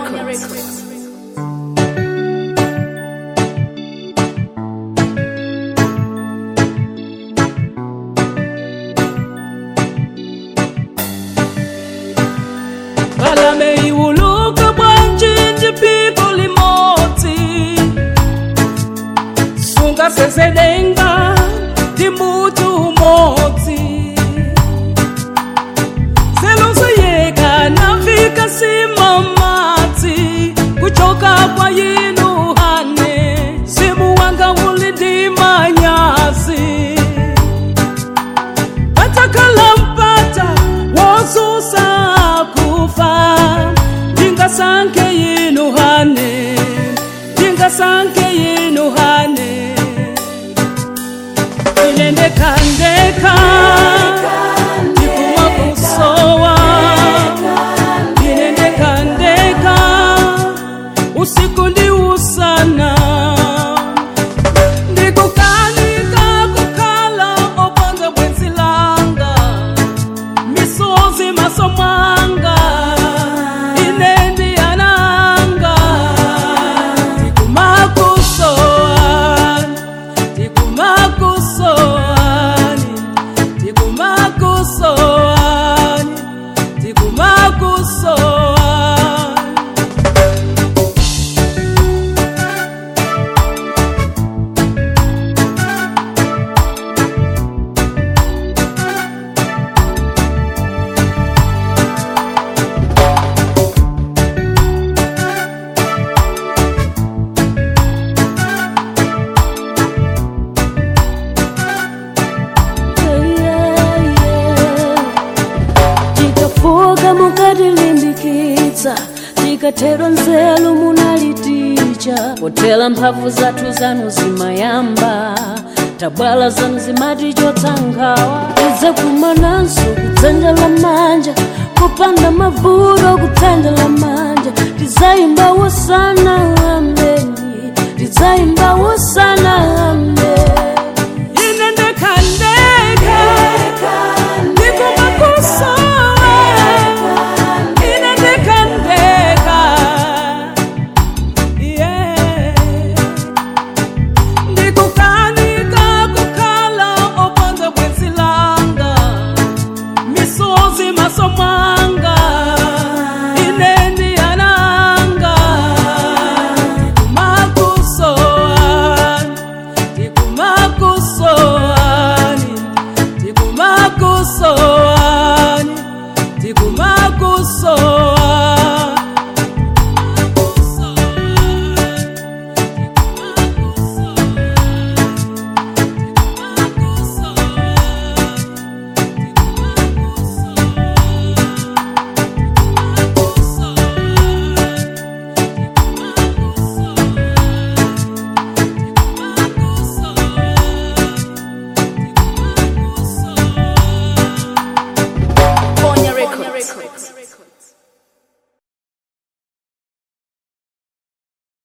Records. balame iwuluka bwanjinji pipo limodzi sunga sesedenga ndi mutu umodzi selosiyeka nafika simamadzi kuchoka kwa yinu hane simu wanga uli ndi manyazi atakala mpata wosusa kufa ndingasanke yinu hane ndingasanke yinu hane inendekandeka ndikuma kusowa inendekandeka usiku ndi usana ndikukanika kukhala opanda bwenzi langa misozi maso mwanga ine ndiyananga ndikumakusoani ndikumakusoani ndikumakusoani ndikumakusoani tikafuka mukatilimbikitsa tikatero nzeru munaliticha potera mphamvu zathu zanu zimayamba tabwala zanu zimatichotsa nkhawa tidze kumananso kudzanja la manja kupanda mavuto kudzanja la manja tizayimba wosana